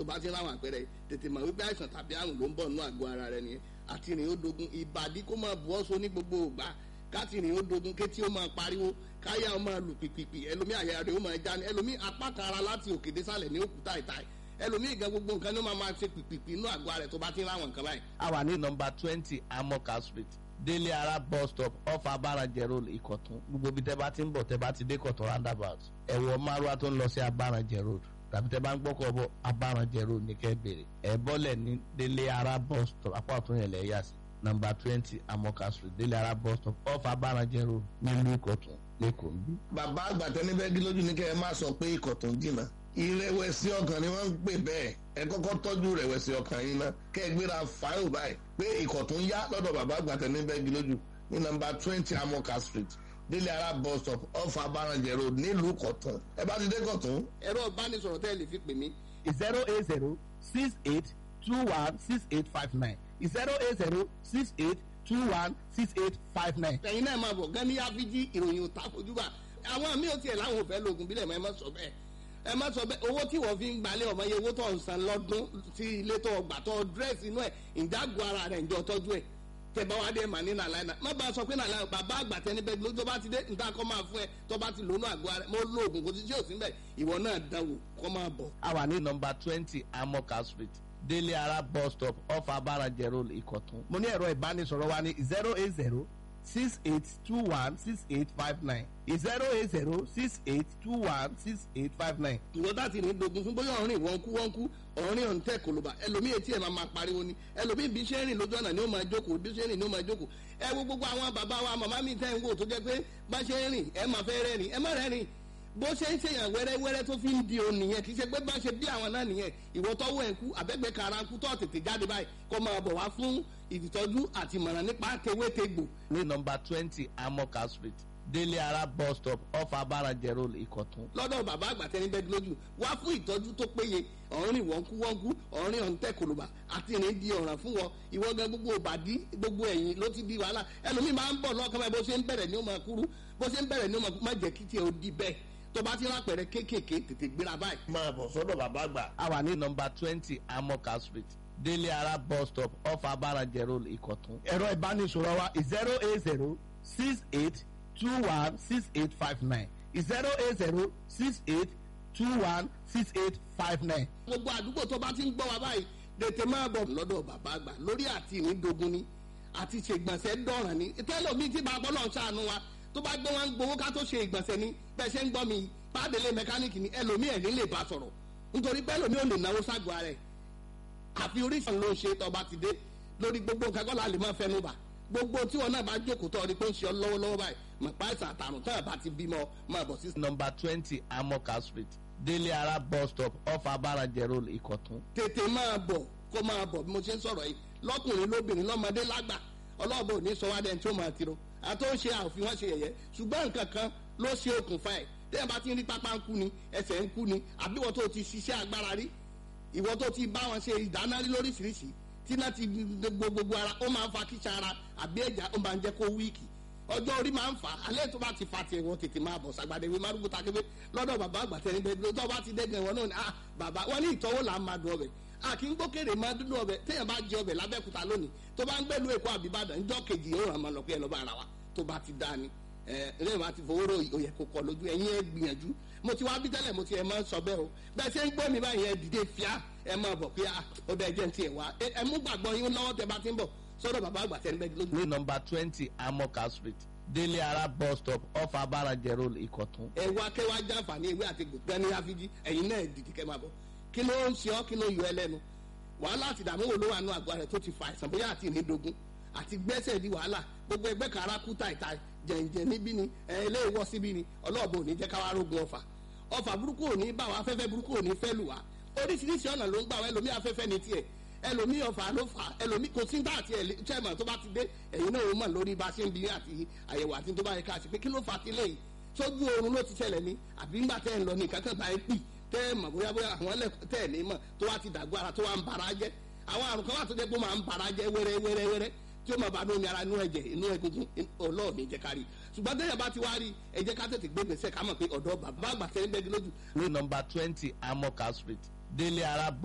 tó bá ti ráwọn àpẹẹrẹ tètè mọ̀ wípé àìsàn tàbí àrùn ló ń bọ̀ nínú àgọ́ ara rẹ nìyẹn àti ìrìn ó dogun ìbàdí kó máa bu ọ́sọ ní gbogbo ògbà káti ìrìn ó dogun kétí ó máa pariwo káyà ó máa lù pìpìpì ẹlòmí àyà rẹ ó máa já ní ẹlòmí apá kan ara láti òkè désàlẹ̀ ní òkúta ìta ẹlòmí gan gbogbo nǹkan ní ó máa máa ṣe pìpìpì inú àgọ́ rẹ tó bá ti ráwọn nǹkan báyìí. a wà ní nọmba twenty amoka street délé ara bus stop off abarajẹ road ìkọ̀tún gbogbo ibi tẹ́ bá ti ń bọ̀ tẹ́ bá ti dé kọ̀tún roundabout ẹ̀wọ̀ márùwá tó ń lọ sí abarajẹ road tàbí tẹ́ bá ń gbọ́kọ̀ bọ̀ abarajẹ road ní kẹ́ bèrè ẹ̀ bọ́lẹ̀ ní délé ara bus stop apá ọ̀tún yẹn lẹ̀ yà sí nọmba twenty amoka street délé ara bus stop off abarajẹ road nílùú ìkọ̀tún lẹ́kọ̀ọ́ níbí. bàbá àgbà tẹni bẹ́ẹ̀ gílójú ní kẹ́ ẹ má sọ pé ikọ̀ tó ń jìnnà ìrẹ̀wẹ̀sì ọkàn ni wọ́n ń pè bẹ́ẹ̀ ẹ kọ́kọ́ tọ́jú ìrẹ̀wẹ̀sì ọkàn yín ná kẹ́ ẹ gbéra fáìlì báyìí pé ikọ̀ tó ń yá lọ́dọ̀ bàbá àgbà tẹni bẹ́ẹ̀ gílójú ní nọmba twenty amoka street délé ara bus stop off abarajẹ road nílùú kọ̀tún ẹ bá ti dé kọ̀tún ẹ̀rọ ìbánisọ̀rọ̀ tẹ́ ẹ lè fi pè mí zero eight zero six eight two one six eight five nine zero eight zero six eight two one six eight five nine. ẹ̀yin náà máa bọ̀ gan ní áfíjí ìròyìn òtá fojúbà àwọn míì ò tiẹ̀ láwọn ò fẹ́ lóògùn bílẹ̀ mọ́ ẹ má sọ bẹ́ẹ̀ ẹ má sọ bẹ́ẹ̀ owó tí wọ́n fi ń gbalẹ̀ ọmọ yẹ owó tó ń san lọ́dún tí ilé tó gbà tó dírẹ́sì inú ẹ̀ ìdágùn ara rẹ̀ ǹjọ́ tọ́jú ẹ̀ tẹ̀bá wa dé màá ní nàlàyé náà má bá a sọ pé nàlàyé bàbá àgbà tẹni bẹ́ẹ̀ ló tó bá ti dé nta kọ́ máa fún ẹ tó bá ti lónú àgọ́ rẹ mo lo oògùn kò tí tí ò sí bẹ́ẹ̀ ìwọ náà dánwò kọ́ máa bọ̀. a wà ní nọmba twenty amoka street délé ara bus stop off abarajẹ road ìkọ̀tún. mo ní ẹ̀rọ ìbánisọ̀rọ̀ wa ní zero eight zero six eight two one six eight five nine zero eight zero six eight two one six eight five nine. ìwọ bá ti ní dogun fún bóyá ọ̀rìn wọ́n kú wọ́n kú ọ̀rìn ọ̀hún tẹ̀ kòlóbà ẹlòmíì etí ẹ̀ máa máa pariwo ni ẹlòmíì bí ṣe ń rìn lójú ọ̀nà ni ó máa jókòó bí ṣe ń rìn ni ó máa jókòó ẹ wo gbogbo àwọn bàbá wa màmá mi tẹ́ ń wò tó jẹ́ pé bá ṣe ń rìn ẹ máa fẹ́ rẹ́rìn ẹ má rẹ́rìn bó ṣe ń ṣèyàn wẹ́rẹ́wẹ́rẹ́ tó fi ń di òun nìyẹn kì í ṣe pé bá ṣe bí àwọn náà nìyẹn ìwọ tọ́wọ́ ẹ̀ ń kú àbẹ́gbẹ́ kara ń kú tó tètè jáde báyìí kó máa bọ̀ wá fún ìtọ́jú àti ìmọ̀ràn nípa tewétegbò ní nọmba twenty amoka street délé ara bus stop off abarajẹ road ìkọ̀tún. lọ́dọ̀ bàbá àgbà tẹni bẹ́ẹ̀ lójú wá fún ìtọ́jú tó péye ọ̀rìn wọ́nkú wọ́nkú ọ̀rìn ọ̀ǹtẹ̀ kòlùbà àti ìrìn di ọ̀ràn fún wọn ìwọ gan gbogbo òbàdí gbogbo ẹ̀yìn ló ti di wàhálà ẹlòmíì máa ń bọ̀ lọ́kàn báyìí bó ṣe ń bẹ̀rẹ̀ ni ó máa kúrú bó ṣe ń bẹ̀rẹ̀ ni ó máa kúrú má jẹ́ kí tiẹ̀ ó di bẹ́ẹ̀ tó bá ti rápẹ̀rẹ̀ kéékèèké tètè gbéra báyìí. máa bọ̀ sọ́dọ̀ bàbá àgbà a wà ní nọmba twenty amoka street délé ara bus stop off abarajẹ road ìkọ̀tún. ẹ̀rọ ìbánisọ̀rọ̀ wa zero eight zero six eight two one six eight five nine zero eight zero six eight two one six eight five nine. gbogbo àdúgbò tó bá ti ń gbọ́ wa báyìí tètè máa bọ̀ lọ́dọ̀ bàbá àgbà lórí àti ìnídogun ni àti ṣègbọ̀nsẹ̀ dọ̀ràn ni tẹ́lọ̀mí tí bàbá náà ṣàánú wa tó bá gbé wọn gbowó ká tó ṣe ìgbọ̀nsẹ̀ ni bẹ́ẹ̀ ṣe ń gbọ́ mi pàdélé mẹkáníìkì ni ẹlòmí ẹ̀ ní lè bá sọ̀rọ̀ nítorí pé ẹlòmí ò lè náwó ságọ́ ara ẹ̀ àfi oríṣiríṣi ló ń ṣe tọba ti dé lórí gbogbo nǹkan kọ́ la lè máa fẹnu bà gbogbo tí wọn náà bá jókòó tọ́ ọ ni pé ń ṣe ọ lọ́wọ́lọ́wọ́ báyìí mọ̀ pa ẹ̀sà àtàrùn tán àbá ti bímọ máa bọ̀ sí. nọmba twenty amoka street délé ara bus stop off abarajẹ road ìkọ̀tún. tètè máa bọ̀ kó máa bọ̀ bí mo ṣe ń sọ̀rọ̀ yìí lọ́kùnrin lóbìnrin lọ́mọdé lágbà ọlọ́ọ̀bọ òní sọ wádẹ́ni tí ó máa tiro àtó ń ṣe àòfin wọn ṣe yẹ̀yẹ́ ṣùgbọ́n nǹkan kan ló ṣe okùnfà ẹ̀ tẹ́yà bá ti ń rí pápá ń kú ni ẹsẹ̀ ń kú ni àbí ìwọ tó ti ṣiṣẹ́ agbára rí ìwọ tó ti bá wọn ṣe ìdáná rí lóríṣiríṣi tí náà ti gbogbo gbogbo ara ó máa ń fa kíṣà ara àbí ẹ̀já ó máa ń jẹ́ kó wíìkì ọjọ́ orí máa ń fà á alẹ́ tó bá ti fa tiẹ̀ wọn tètè máa bọ̀ sàgbàdé ìwé márùkù takébé lọ́dọ̀ bàbá àgbà tẹ̀lé bẹ́ẹ̀ tó bá ti dẹ́gẹ̀ wọn náà ni ah bàbá wọn ní ìtọ́wò là ń máa dùn ọbẹ̀ a kì í gbókèrè máa dúdú ọbẹ̀ téèyàn bá jẹ ọbẹ̀ lábẹ́kúta lónìí tó bá ń gbẹ́lu èkó àbíbàdàn ńjọ́ kejì yóò ràn máa lọ pé ẹ lọ́ bá ara wa tó bá ti dáa ni ẹ ẹ máa ti fowó rò òyẹ kó kọ lójú ẹ̀yin ẹ gbìyànjú mo ti wá bí tẹ́lẹ̀ mo ti ẹ máa ń sọ bẹ́ẹ̀ o bẹ́ẹ̀ ṣe ń gbọ́ mi báyìí ẹ dìde fíà ẹ máa bọ̀ pé ó dá ẹjẹ́ ti ẹ̀ wá ẹ mú gbàgbọ́ yín lọ́wọ́ tẹ bá ti ń bọ̀ sọ́dọ̀ bàbá àgbà tẹ́ ń bẹ́ẹ̀ lójú. ní nọmba twenty amoka street délé ara bus stop off abarajẹ road ìkọ̀tún. ẹ wá kẹ́ wá jàǹfààní ewé àti gbẹ̀gbẹ́ ní àfijì ẹ̀yin náà dìde kẹ́ máa bọ̀ kí ló ń ṣe ọ́ kí ló yọ ẹ lẹ́nu wàhálà àti ìdààmú wo ló wà nù àgọ́ rẹ̀ tó ti fa àìsàn bóyá àti ìrìndògún àti gbẹ́sẹ̀ di wàhálà gbogbo ẹgbẹ́ kara kú tàìtà jẹ̀ǹjẹ̀ níbí ni ẹ ilé ìwọ síbí ni ọlọ́ọ̀bù ò ní jẹ́ káwá rógun ọ̀fà ọ̀fà burúkú ò ní bá wa afẹ́fẹ́ burúkú ò ní fẹ́ lù wá oríṣiríṣi ọ̀nà ló ń gbà wá ẹlòmí afẹ́fẹ́ ní tiẹ̀ ẹlòmí ọ̀fà ló fà ẹlòmí kò sí dá àti ẹ̀lẹ́tẹ̀mọ̀ tó bá ti dé ẹ̀yin náà ó mọ̀ lórí bá ṣe ń bi àti àyẹ̀wò àti tó bá yẹ ká ṣe pé kí ló fà ti lè sójú oorun ló ti ṣẹlẹ̀ ní àbí ńgbà tẹ́ ń lọ ní ìkákan bá ẹ pì tẹ́ ẹ mọ̀ bóyá bóyá àwọn ẹlẹ́kọ̀ọ́ tẹ́ ẹ̀ ní mọ̀ tó wá ti dàgbọ́ ara tó wá ń bara jẹ́ àwọn àrùn kan wà tó jẹ́ pé ó máa ń bara jẹ́ wẹ́rẹ́ wẹ́rẹ́ wẹ́rẹ́ tí ó máa bá ní omi ara inú ẹ̀jẹ̀ inú egungun ọlọ́ọ̀ni jẹ́ ká rí ṣùgbọ́n tẹ́yà bá ti wá rí ẹ jẹ́ ká tètè gbé gbèsè ká mọ̀ pé ọ̀dọ́ bàbá àgbà tẹ́lẹ̀ bẹ́ẹ̀ lójú ní nọmba twenty amoka street délé ara